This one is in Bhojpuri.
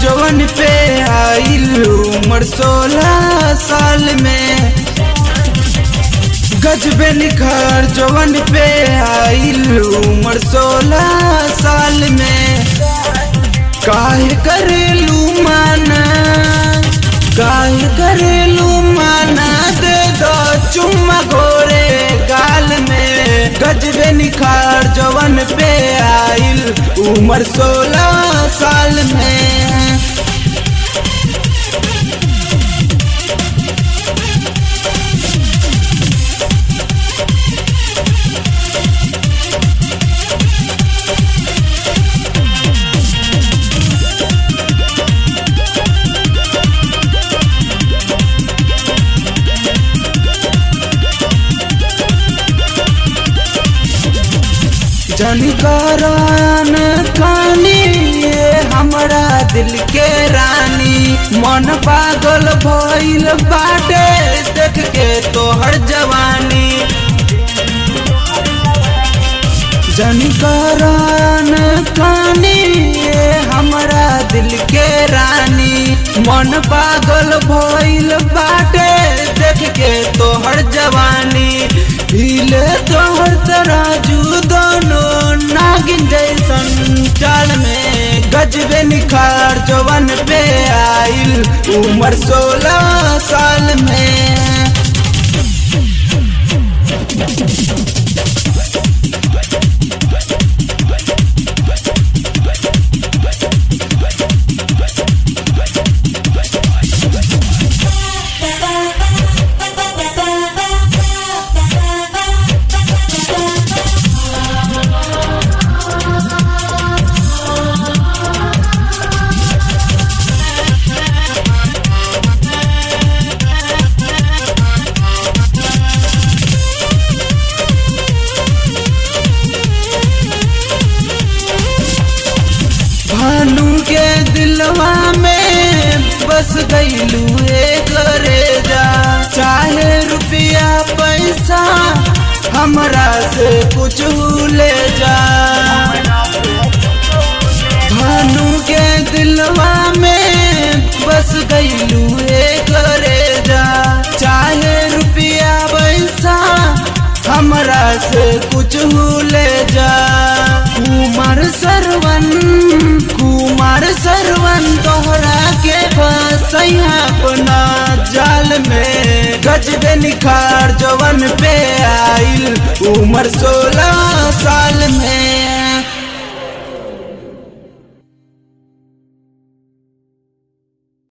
जवन पे आइल उम्र सोलह साल में गजबे निखार जवन पे आइल उम्र सोलह साल में काहे करेलू माना काहे करेलू माना दे दो चुम्मा घोरे गाल में गजबे निखार जवन पे आइल उम्र सोलह साल में जनकरान कानी ये हमरा दिल के रानी मन पागल भइल बाटे देख के तोहर जवानी जनकरान कानी ये हमरा दिल के रानी मन पागल भइल बाटे देख के तोहर जवानी हिले तोहर तराजू दोनों नागिन जैसन चाल में गजबे निखार जवन पे आइल उम्र सोलह साल में भानु के दिलवा में बस गईलू एक रेजा चाहे रुपया पैसा हमरा से कुछ ले जा भानु के दिलवा में बस गईलू एक रेजा चाहे रुपया पैसा हमरा से कुछ ले जा कुमार सरवन कुमार सरवन तोहरा के फसैया अपना जाल में गजबे निखार जवन पे आइल उम्र सोलह